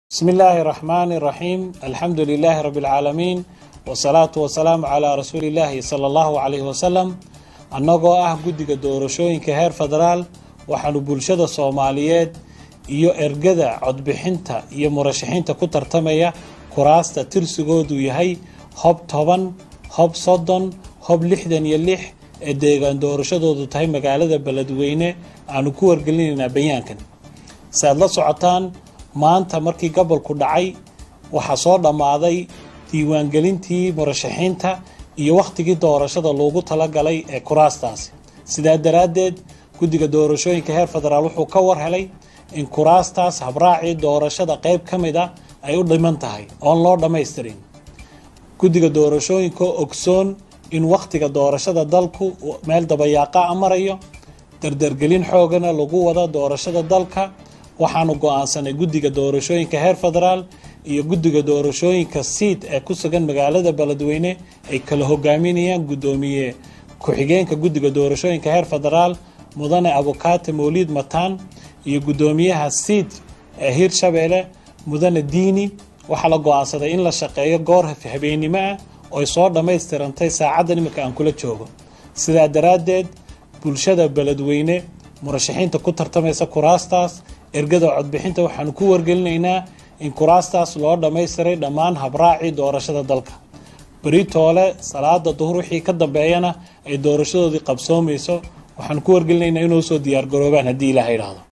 بسم الله الرحمن الرحيم الحمد لله رب العالمين والصلاة والسلام على رسول الله صلى الله عليه وسلم annagoo ah guddiga doorashooyinka heer federaal waxaanu bulshada soomaaliyeed iyo ergada codbixinta iyo murashaxiinta ku tartamaya kuraasta tirsigoodu yahay hob toban hob soddon hob lixdan iyo lix ee deegaan doorashadoodu tahay magaalada beledweyne aanu ku wargelinaynaa bayaankan si aad la socotaan maanta markii gobolku dhacay waxaa soo dhammaaday diiwaangelintii murashaxiinta iyo wakhtigii doorashada loogu talagalay ee kuraastaasi sidaa daraaddeed guddiga doorashooyinka heer federaal wuxuu ka war helay in kuraastaas habraacii doorashada qayb ka mid a ay u dhiman tahay oon loo dhammaystirin guddiga doorashooyinka ogsoon in wakhtiga doorashada dalku meel dabayaaqa a marayo dardargelin xoogana lagu wada doorashada dalka waxaanu go-aansanay guddiga doorashooyinka heer federaal iyo guddiga doorashooyinka siid ee ku sugan magaalada beledweyne ay kala hogaaminayaan guddoomiye ku-xigeenka guddiga doorashooyinka heer federaal mudane abukaate mawliid mataan iyo guddoomiyaha siid ee hiirshabeelle mudane diini waxaa la go-aansaday in la shaqeeyo goor habeennimo ah oy soo dhammaystirantay saacaddan iminka aan kula joogo sidaa daraaddeed bulshada beledweyne murashaxiinta ku tartamaysa kuraastaas ergada codbixinta waxaanu ku wargelinaynaa in kuraastaas loo dhammaystiray dhammaan habraacii doorashada dalka beritoole salaada duhur wixii ka dambeeyana ay doorashadoodii qabsoomayso waxaanu ku wargelinaynaa inuu soo diyaargaroobaan haddii ilaah idhaahdo